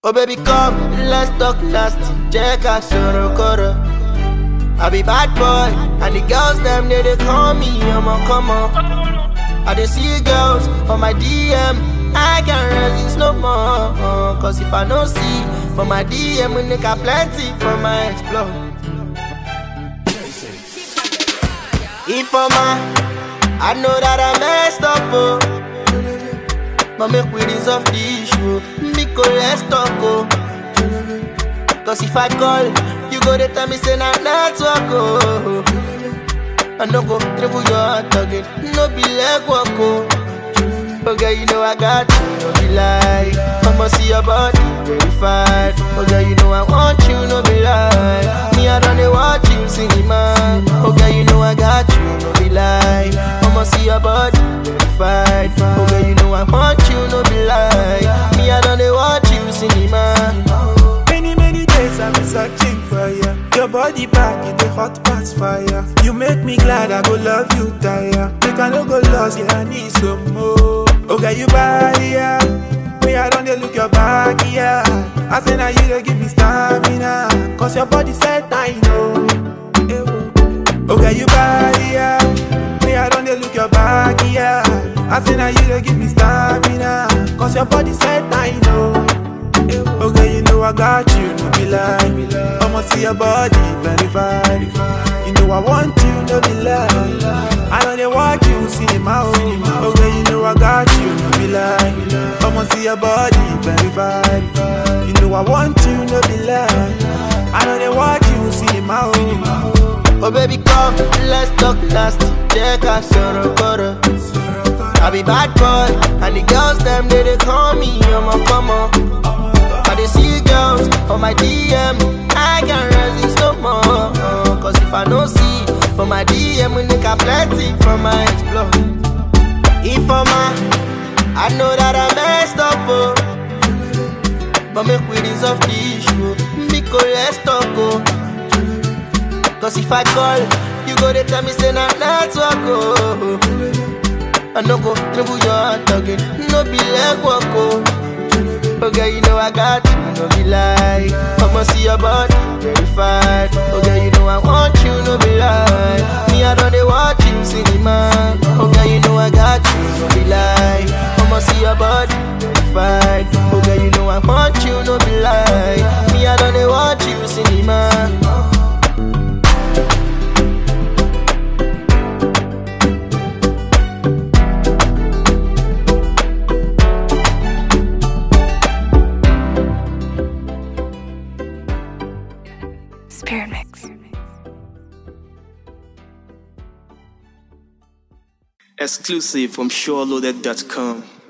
Oh baby come, let's talk nasty Check out Sorokoro I be bad boy And the girls them they, they call me I'm a come on I dey see girls for my DM I can't resist no more Cause if I no see For my DM we make a plenty for my explore If I'm a, I know that I messed up oh but make we resolve the issue Miko, let's talk, oh Cause if I call You go to tell me say na network, oh I no go dribble your heart again No be leg walk, oh Okay, you know I got you, no be lie I'ma see your body verified Okay, you know I want you, no be lie Me, I don't dey watch you cinema Okay, you know I got you, no be lie I'ma see your body verified Okay, you know I want you, no be lie Me, I don't dey watch you cinema Many, many days I've been searching for you. Your body back in the hot past fire. You make me glad I go love you, tire. Make I no go lost, yeah, I need some more. Okay, you body, yeah. Me, I don't dey look your back, yeah. I say now you dey give me stamina. Cause your body said I know. Eh, oh. Okay, you body, yeah. Me, I don't dey look your back, yeah. I say now you dey give me stamina. Cause your body said I know. Okay, you know I got you, no be lie. I'ma see your body verified. You know I want you, no be lie. I know they watch you, cinema. Oh. Okay, you know I got you, no be lie. I'ma see your body verified. You know I want you, no be lie. I know they watch you, cinema. Oh. Oh baby come, let's talk nasty Check out Sorokoro I be bad boy And the girls them they, they call me I'm a come on I dey see girls for my DM I can't resist no more Cause if I no see For my DM we make a plenty from my explore If I'm a I know that I messed up oh But make we resolve the issue Miko let's talk oh Cause if I call You go to tell me say na network oh I no go dribble your heart again No be leg walk oh Okay, you know I got you, no be lie I'ma see your body verified Okay, you know I want you, no be lie Me, I don't dey watch you cinema Okay, you know I got you, no be lie I'ma see your body verified Okay, you know I want you, no be lie Me, I don't dey watch you cinema Spirit Mix. Exclusive from SureLoaded.com.